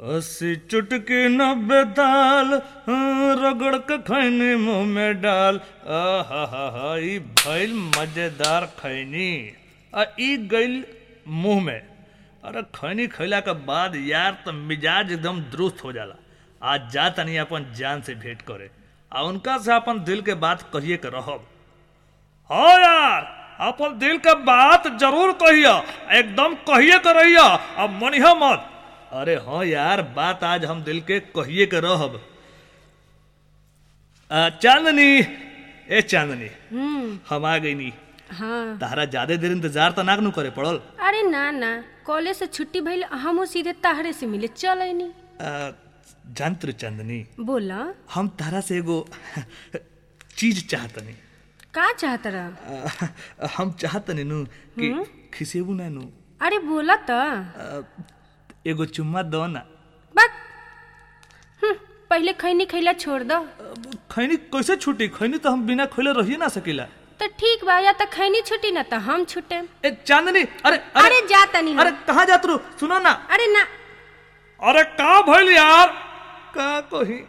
अस्सी चुटकी नब्बे दाल हाँ, रगड़ के खैनी मुंह में डाल आहा हा हा ई भइल मजेदार खैनी आ ई गइल मुंह में अरे खैनी खैला के बाद यार तो मिजाज एकदम दुरुस्त हो जाला आज जा तनी अपन जान से भेंट करे आ उनका से अपन दिल के बात कहिए के रहब हाँ यार अपन दिल के बात जरूर कहिया एकदम कहिए के रहिया अब मनिहा मत अरे हाँ यार बात आज हम दिल के कहिए के रहब आ, चांदनी ए चांदनी हम्म हम आ गई नी हाँ तारा ज्यादा देर इंतजार तो नाक नु करे पड़ल अरे ना ना कॉलेज से छुट्टी भइल हमहू सीधे ताहरे से मिले चल अइनी आ, जानत रे चांदनी बोला हम तारा से एगो चीज चाहतनी का चाहत रहा आ, हम चाहतनी नु कि खिसेबू ना नु अरे बोला त आ, एगो चुम्मा दो ना बक हम्म, पहले खैनी खैला छोड़ दो अब खैनी कैसे छूटी खैनी तो हम बिना खोले रहिए ना सकीला तो ठीक बा या त खैनी छुट्टी ना त हम छुटे ए चांदनी अरे अरे जा तनी हम। अरे कहाँ जात रू सुनो ना अरे ना अरे का भइल यार का कही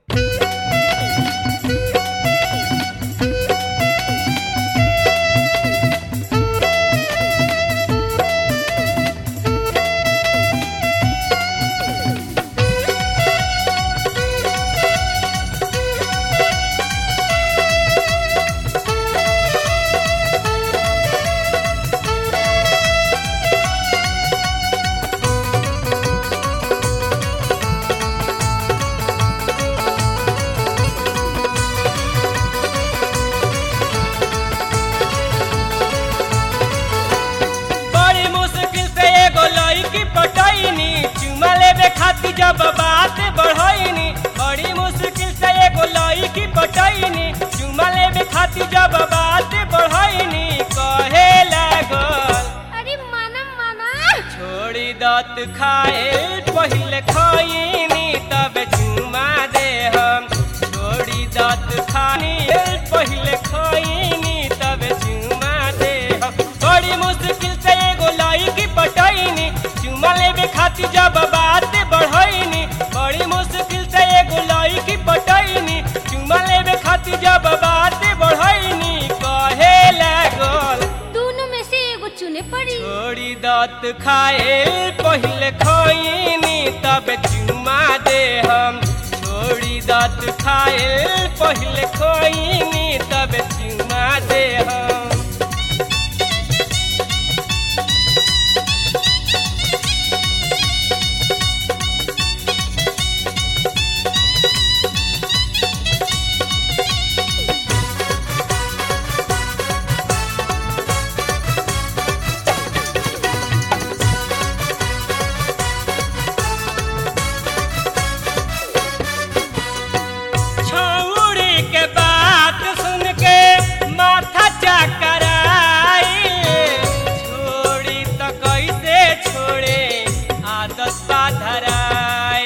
बड़ी मुश्किल से एगो लड़की पटैनी चुमा लेबे खातिर जब बात बढ़ैनी बड़ी मुश्किल से एगो लड़की पटैनी चुमा लेबे खातिर जब बात बढ़ैनी कहे लागल अरे माना माना छोड़ी दत खाए पहले खैनी तब चुमा दे हम छोड़ी दत खानी पहले खैनी तब चुमा दे हम बड़ी मुश्किल से एगो लड़की पटैनी चुमा लेबे खातिर जब बात बढ़ैनी बड़ी मुश्किल से एगो लड़की पटैनी चुमा लेबे खातिर जब बात बढ़ैनी कहे लागल दोनों में से एगो चुने पड़ी छोड़ी दात खाए पहले खैनी तब चुमा दे हम छोड़ी दात खाए पहले खैनी तब चुमा दे हम छौड़ी के बात सुन के माथा चकराई छोड़ी तो कैसे छोड़े आदत पा धराए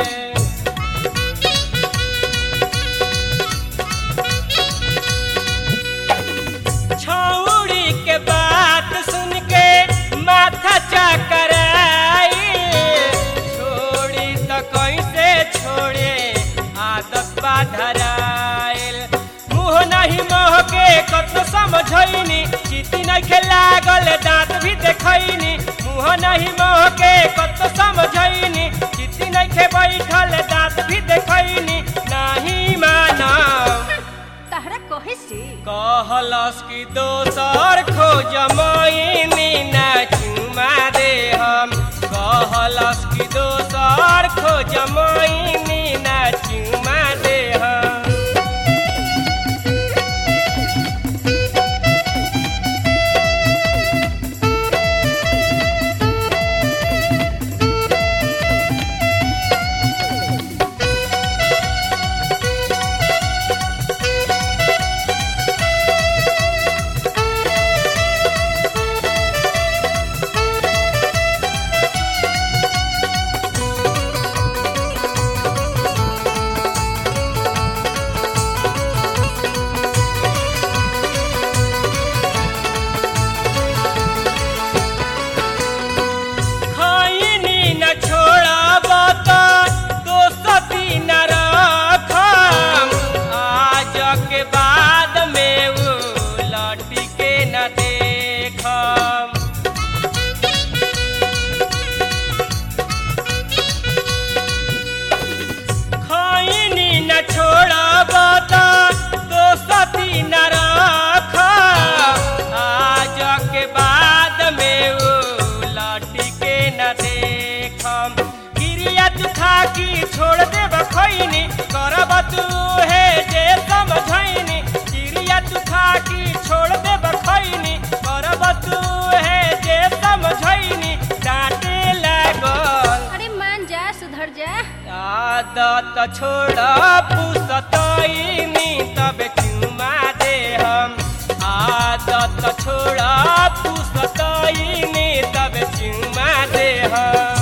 छौड़ी के बात सुन के माथा चकराई छोड़ी तो कैसे छोड़े आदत बा धराइल मुँह नहीं मोह के कत समझैनी चिति नहीं लागल दांत भी देखैनी मुँह नहीं मोह के कत समझैनी चिति नहीं बैठल दांत भी देखैनी नहीं मानव तहरा कहे से कहलस कि दोसर खोज मैनी ना चुमा दे हम कहलस कि दोसर खोज मैनी ना चुमा दे हम की छोड़ देब खैनी करब तू हे जे समझैनी चिड़िया तू खा की छोड़ देब खैनी करब तू हे जे समझैनी डांटे लागल अरे मान जा सुधर जा आदत छोड़ पुसतैनी तब चुमा दे हम आदत छोड़ पुसतैनी तब चुमा दे हम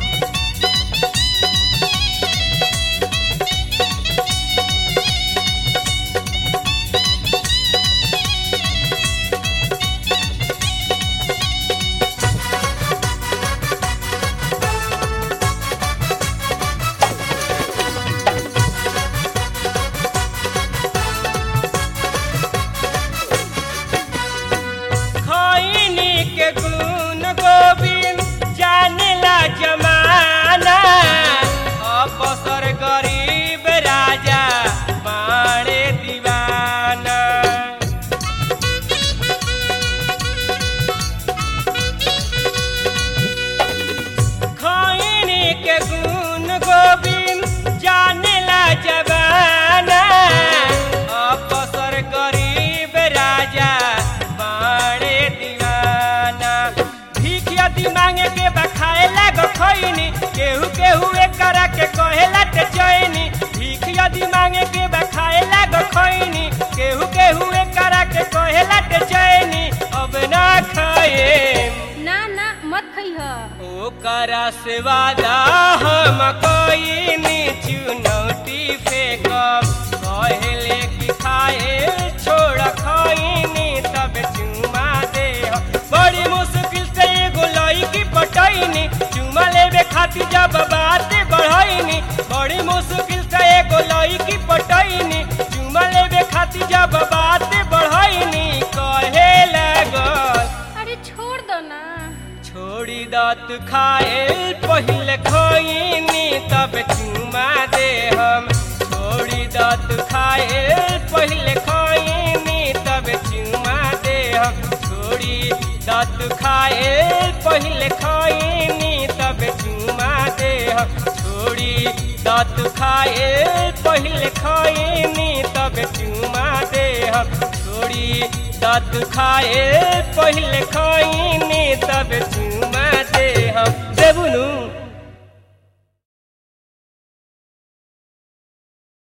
खैनी के गुण गोविंद जानेला जमाना अवसर गरीब राजा बाणे दीवाना खैनी के गुण गोविंद जानेला जमाना अवसर गरीब राजा बाणे दीवाना भीख यदि मांगे के बखाए लाग खैनी केहू केहू एकरा के कहेला ते चैनी भीख यदि मांगे के बखाए लाग खैनी केहू केहू एकरा के कहेला ते चैनी अब ना खाए ना ना मत खइह ओकरा से वादा हम कईनी चुनौती फेंकब कहले कि खाए छोड़ खईनी तब चुमा दे बड़ी मुश्किल से एगो लईकी पटैनी चुमा लेवे खातिर जब बात बढ़ैनी बड़ी मुश्किल से एगो लईकी पटैनी चुमा लेवे खातिर जब बात बढ़ैनी कहे लागल अरे छोड़ दो ना छोड़ी दात खाए पहले खैनी तब चुमा दे हम छोड़ी दात खाए पहले खैनी तब चुमा दे हम छोड़ी दात खाए पहले खैनी तब चुमा दे हम छोड़ी दात खाए पहले खैनी तब चुमा दे हम छोड़ी दात खाए पहले खैनी तब चुमा दे हम देबुनु